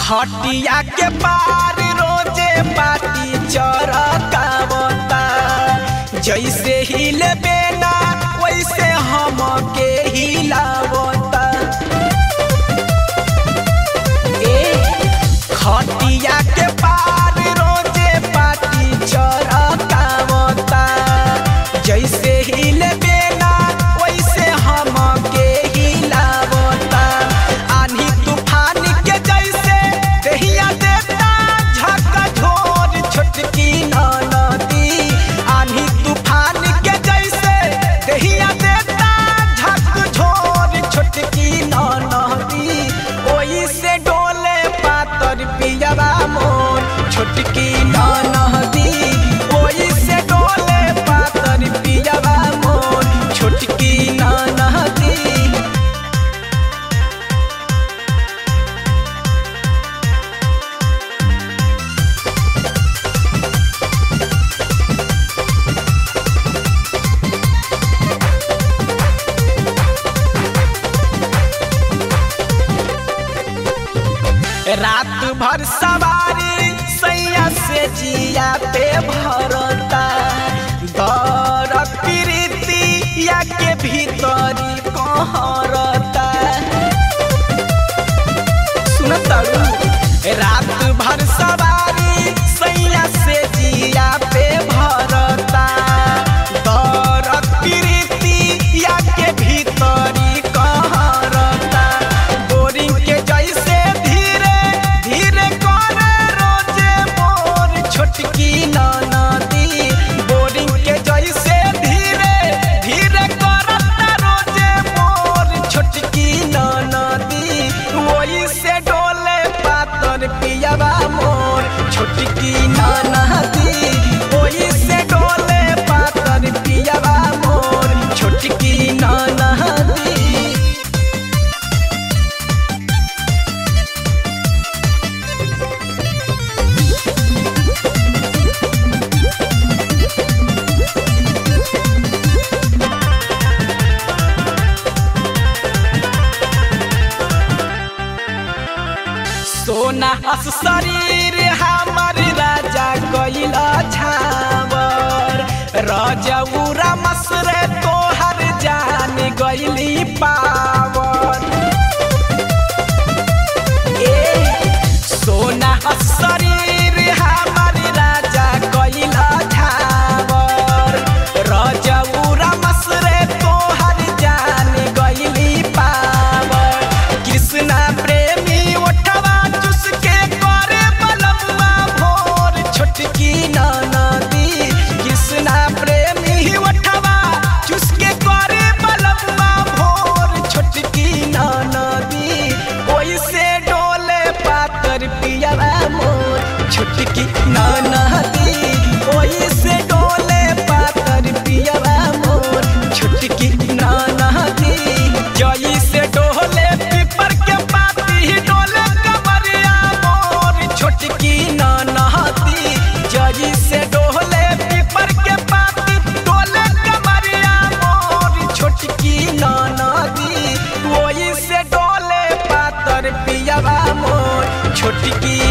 खटिया के पार रोजे पाटी चरकावता जैसे हिले बेना वैसे हम के हिलावता ए खटिया के पार रोजे पाटी चरकावता जैसे हिले बेना वैसे हम के हिलावता आनी तूफान के जैसे दहिया देता झका झोर छोटकी नदी आनी तूफान के जैसे दहिया देता झक झोर छोटकी नदी ओई से डोले पातर पियवा मोर छोटकी नदी ओई से डोले पातर पियवा मोर छोटकी नदी रात भर सवारी सैया से जिया पे भरता दर प्रीति या के भीतरी कहरता सुनतारू रात भर सवारी सैया से जिया पे भरता दर प्रीति या के भीतरी कहरता बोरिंग के जैसे धीरे धीरे करे रोजे मोर छोटकी नदी बोरिंग के जैसे धीरे धीरे करता रोजे मोर छोटकी नदी वही से डोले पातर पियावा मोर छोटकी नदी वही से डोले पातर पियावा मोर छोटकी नदी सोना हस शरीर हमर राजा गइला छावर रजौरा मसरे तोहर जान गइली पावर ए सोना हस शरीर हमर राजा गइला छावर रजौरा मसरे तोहर जान गइली पावर कृष्णा प्रेमी ओठवा चुसके करे बलमुआ भोर छोटकी नदी कृष्णा प्रेमी ओठवा चुसके करे बलमुआ भोर छोटकी नदी ओइसे डोले पातर पियवा मोर छोटकी नदी ओइसे डोले पातर पियवा मोर छोटकी नदी जई से डोले पीपर के पाती डोले कमरिया मोर छोटकी नदी जई से डोले पीपर के पाती डोले कमरिया मोर छोटकी नदी वही से डोले पातर पियवा मोर छोटकी